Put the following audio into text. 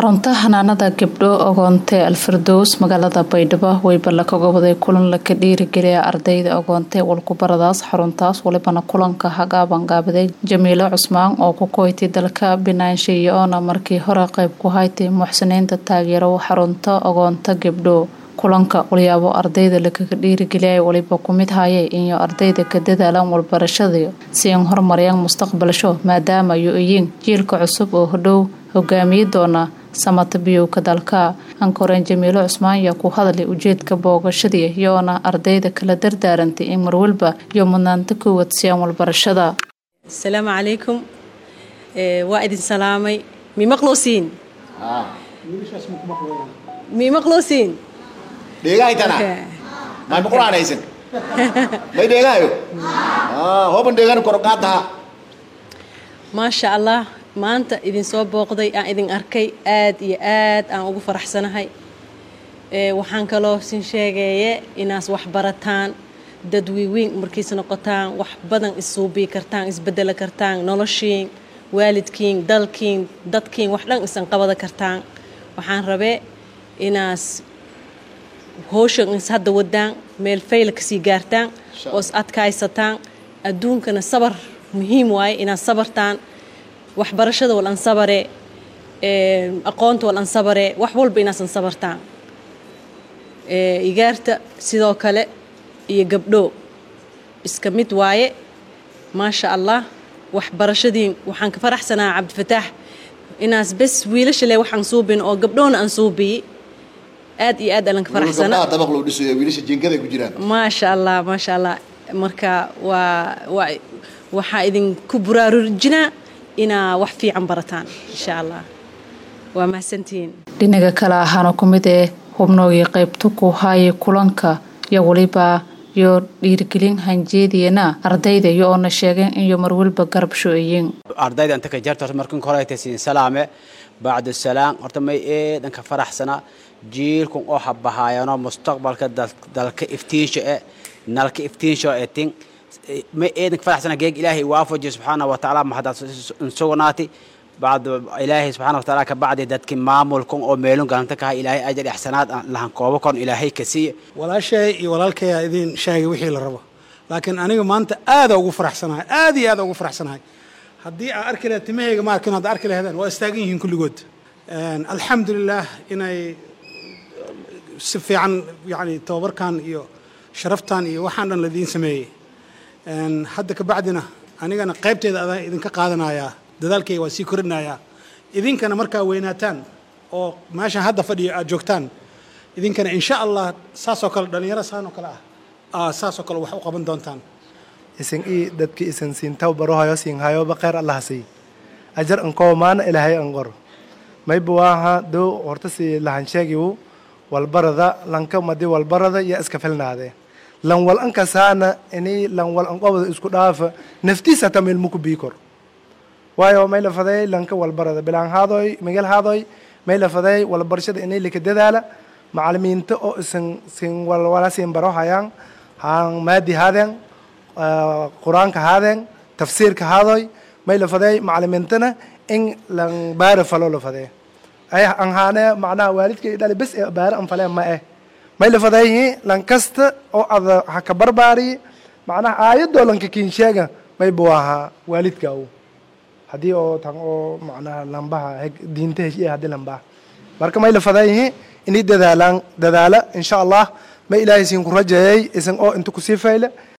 xarunta xanaanada gabdho ogoonte alfardows magaalada baydhabo weyba kaga waday kulan laka dhiirigeliya ardayda ogoonte walkubaradaas xaruntaas walibana kulanka hagaabanqaabaday jamiilo cusmaan oo ku koytay dalka binaanshe iyo oona markii hore qeyb ku haytay muxsiniinta taageero xarunta ogoonta gabdho kulanka walyaabo ardayda lakaga dhiirigeliya waliba kumid hayay inyo ardayda ka dadaalaan walbarashada si an horumariyaan mustaqbalsho maadaama yu iyiin jiilka cusub oo hodhow hogaamiyi doona samata biyowka dalka ankoreen jamiilo cusmaan ayaa ku hadlay ujeedka boogashadii iyoona ardayda kala dardaarantay in marwalba iyo mudnaanta koowaad siyaan walbarashada asalaamu calaykum waa idin salaamay mi maqluusiin mi maqluusiin dheegahaytana may maqulaanaysan may dheegahayo hooban dheegani koroqaadaha maasha allah maanta idin soo booqday aan idin arkay aad iyo aad aan ugu faraxsanahay waxaan kaloo sin sheegeeye inaas wax barataan dad wiiweyn markiis noqotaan wax badan issuubii kartaan isbedeli kartaan noloshiin waalidkiin dalkiin dadkiin wax dhan isan qabada kartaan waxaan rabee inaas howshan is hadda wadaan meel fayla kasii gaartaan oo is adkaysataan adduunkana sabar muhiim waaye inaad sabartaan waxbarashada wal an sabare aqoonta wal an sabare wax walba inaasan sabartaan igaarta sidoo kale iyo gabdho iska mid waaye maasha allah waxbarashadiin waxaan ka faraxsanaa cabdifataax inaas bes wiilasha le waxaan suubin oo gabdhoona aan suubiyi aad iyo aad alan ka faraxsana dabaq loo dhisayo wiilasha jinkada ku jiraan maasha allah maasha allah marka waa waa waxaa idinku buraarujinaa inaa wax fiican barataan insha allah waa mahadsantihiin dhinaga kale ahaana ku mid ee hubnoogii qaybta ku haayay kulanka iyo weliba iyo dhiirigelin hanjeediyana ardayda iyo oona sheegeen iyo marwalba garab sho-eyin ardayda inta ka jarta horta markin hore tasiin salaame bacdu salaam horta may eedan ka faraxsana jiilkun oo habahaayano mustaqbalka dalka iftiinsha e nalka iftiinsha e tin ma eedan ka faraxsana geeg ilaahay waafaji subxaana wa tacaala mahadaad insugnaati bacd ilaahay subxaana wa tacaala ka bacdi dadki maamulkun oo meelun galanta kaha ilaahay ajar ixsanaad lahan koobo kon ilaahay ka siiya walaashay iyo walaalkayaa idin sheegay wixii la rabo laakiin aniga maanta aada ugu faraxsanahay aad iyo aada ugu faraxsanahay haddii aa arki lahed timahayga ma arkin hadda arki laheedeen waa istaagan yihiin kulligood alxamdulilah inay si fiican yani tababarkan iyo sharaftan iyo waxaan dhan laidiin sameeyey hadda ka bacdina anigana qaybteeda adaan idinka qaadanayaa dadaalkayga waa sii korinayaa idinkana markaa weynaataan oo meeshaan hadda fadhiyo aad joogtaan idinkana insha allah saasoo kale dhallinyaro saan oo kale ah saasoo kale wax u qaban doontaan isin ii dadki isin siin taw barohayo siin hayoba khayr allah sii ajar ankow maana ilaahay an qor mayba waaha dow horta si lahan sheegiwu walbarada lanka madi walbarada iyo iska filnaade lan wal ankasaana ini lan wal anqobada isku dhaafa naftiisa hata meel muku bii kor waayo may la faday lanka walbarada bilaan haadoy migel haadoy may la faday walbarashada inay lika dadaala macalimiinta oo isan sin walwala siin baro hayaan haan maadi haadeen qur-aanka haadeen tafsiirka haadoy may la faday macalimiintana in lan baara falo la fadee ay an haane macnaha waalidkay dhali bes ee baara an faleen ma eh may la fadayhi lan kasta oo ada ha ka barbaari macnaha aayadoo lanka kiin sheega may buu ahaa waalidka u haddii oo tan oo macnaha lambaha diinta heshiye haddii lambaha marka may la fadayhi inay dadaalaan dadaala insha allah may ilaahay siin ku rajeeyay isan oo inta kusii fayle